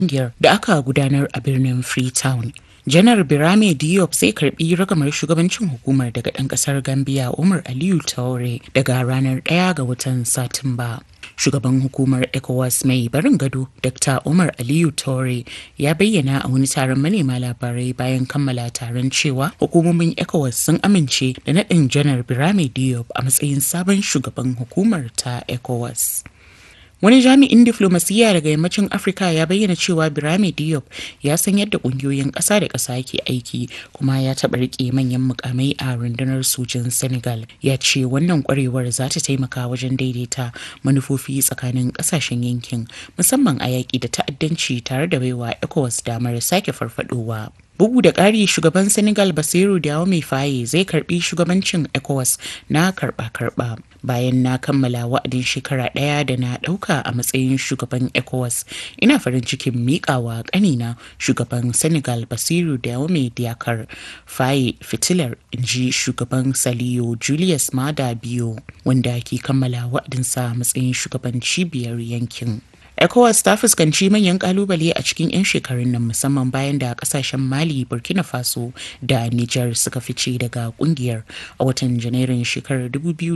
kungiyar da aka gudanar a birnin Freetown. Janar Birame Diop zai karbi ragamar shugabancin hukumar daga ɗan ƙasar Gambia Umar Aliyu Taure daga ranar 1 ga watan Satumba. Shugaban hukumar ECOWAS mai barin gado Dr. Umar Aliyu Taure ya bayyana a wani taron manema labarai bayan kammala taron cewa hukumomin ECOWAS sun amince da naɗin Janar Birame Diop a matsayin sabon shugaban hukumar ta ECOWAS. Wani jami'in diflomasiyya daga yammacin Afirka ya bayyana cewa Birame Diop ya san yadda kungiyoyin ƙasa da ƙasa ke aiki kuma ya taɓa riƙe manyan mukamai a rundunar sojin Senegal. Ya ce wannan ƙwarewar za ta taimaka wajen daidaita manufofi tsakanin ƙasashen yankin musamman a yaƙi da ta'addanci tare da baiwa ECOWAS damar sake farfadowa. Bugu da ƙari shugaban Senegal Basiru Diomaye Faye zai karbi shugabancin ECOWAS na karba-karba bayan na kammala wa'adin shekara ɗaya da na ɗauka a matsayin shugaban ECOWAS. Ina farin cikin miƙawa ƙanina shugaban Senegal Basiru Diomaye Diakar Faye fitilar inji shugaban Saliyo Julius Mada Biyo wanda ke kammala wa'adinsa a matsayin shugaban cibiyar yankin. ECOWAS ta fuskanci manyan kalubale a cikin 'yan shekarun nan musamman bayan da kasashen Mali, Burkina Faso da Nijar suka fice daga kungiyar a watan Janairun shekarar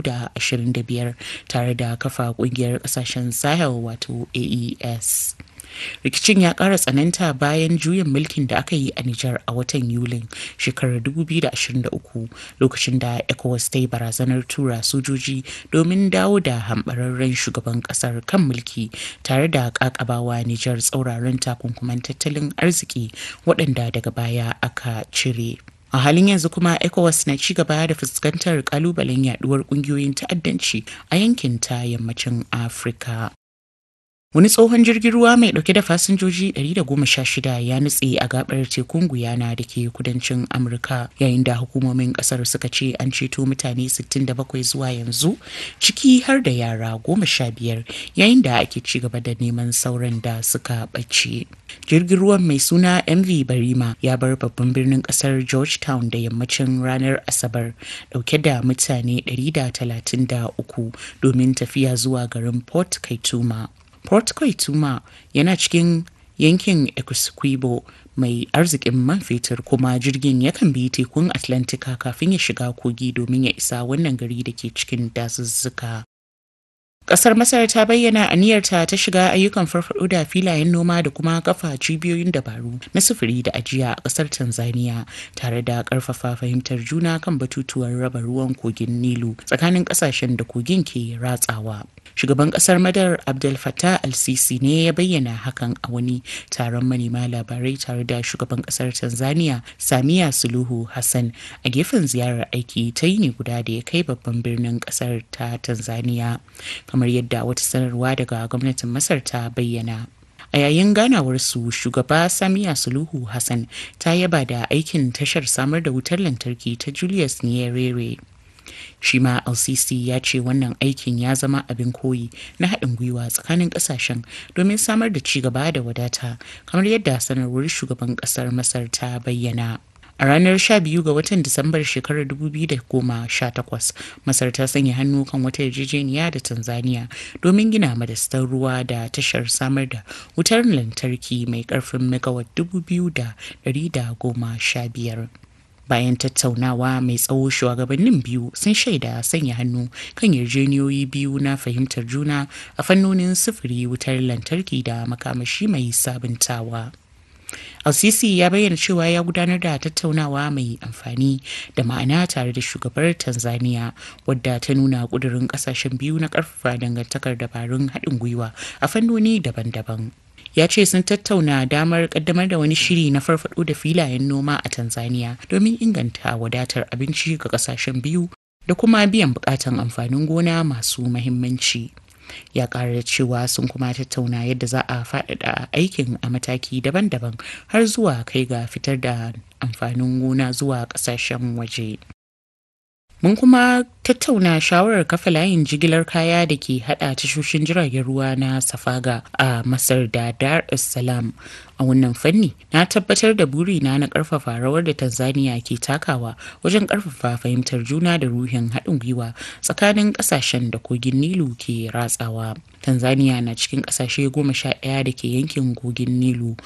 2025 tare da kafa kungiyar kasashen Sahel wato AES. rikicin ya ƙara tsananta bayan juyin mulkin da aka yi a Nijar a watan Yulin shekarar 2023 lokacin da ECOWAS ta yi barazanar tura sojoji domin dawo da hambararren shugaban ƙasar kan mulki tare da ƙaƙabawa Nijar tsauraran takunkuman tattalin arziki waɗanda daga baya aka cire. a halin yanzu kuma ecowas na ci gaba da fuskantar kalubalen yaduwar kungiyoyin ta'addanci a yankin ta yammacin afirka Wani tsohon jirgin ruwa mai dauke da fasinjoji 116 ya nutse a gabar tekun Guyana da ke kudancin Amurka yayin da hukumomin kasar suka ce an ceto mutane 67 zuwa yanzu ciki har da yara 15 yayin da ake ci gaba da neman sauran da suka ɓace. Jirgin ruwan mai suna MV Barima ya bar babban birnin kasar Georgetown da yammacin ranar Asabar dauke da mutane 133 domin tafiya zuwa garin Port Kaituma. Port Koituma yana cikin yankin Essequibo mai arzikin man fetur kuma jirgin yakan bi tekun Atlantika kafin ya shiga kogi domin ya isa wannan gari da ke cikin dazuzzuka. Kasar Masar ta bayyana aniyarta ta shiga ayyukan farfado da filayen noma da kuma kafa cibiyoyin dabaru na sufuri da ajiya a kasar Tanzania tare da karfafa fahimtar juna kan batutuwan raba ruwan kogin Nilu tsakanin kasashen da kogin ke ratsawa. Shugaban kasar Madar Abdel Fattah al-Sisi ne ya bayyana hakan a wani taron manema labarai tare da shugaban kasar Tanzania Samiya Suluhu Hassan a gefen ziyarar aiki ta yini guda da ya kai babban birnin kasar ta Tanzania. kamar yadda wata sanarwa daga gwamnatin masar ta bayyana a yayin ganawarsu shugaba samiya suluhu hassan ta yaba da aikin tashar samar da wutar lantarki ta julius nyerere shi ma lcc ya ce wannan aikin ya zama abin koyi na haɗin gwiwa tsakanin ƙasashen domin samar da ci gaba da wadata kamar yadda sanarwar shugaban ƙasar masar ta bayyana A ranar 12 ga watan Disambar shekarar 2018, Masar ta sanya hannu kan wata yarjejeniya da Tanzania domin gina madastar ruwa da tashar samar da wutar lantarki mai karfin megawatt 2,115. Bayan tattaunawa mai tsawo shugabannin biyu sun shaida sanya hannu kan yarjejeniyoyi biyu na fahimtar juna a fannonin sufuri wutar lantarki da makamashi mai sabuntawa. Al-Sisi ya bayyana cewa ya gudanar da tattaunawa mai amfani da ma'ana tare da shugabar Tanzania wadda ta nuna kudurin kasashen biyu na karfafa dangantakar dabarun haɗin gwiwa a fannoni daban-daban. Ya ce sun tattauna damar kaddamar da wani shiri na farfado da filayen noma a Tanzania domin inganta wadatar abinci ga kasashen biyu da kuma biyan bukatan amfanin gona masu mahimmanci. ya ƙara cewa sun kuma tattauna yadda za a faɗaɗa aikin a mataki daban-daban har zuwa kai ga fitar da amfanin gona zuwa ƙasashen waje. Mun kuma tattauna shawarar kafa layin jigilar kaya da ke hada tashoshin jiragen ruwa na Safaga a Masar da Dar es Salaam. A wannan fanni, na tabbatar da burina na karfafa rawar da Tanzania ke takawa wajen karfafa fahimtar juna da ruhin haɗin gwiwa tsakanin ƙasashen da kogin Nilu ke ratsawa. Tanzania na cikin ƙasashe goma sha ɗaya da ke yankin kogin Nilu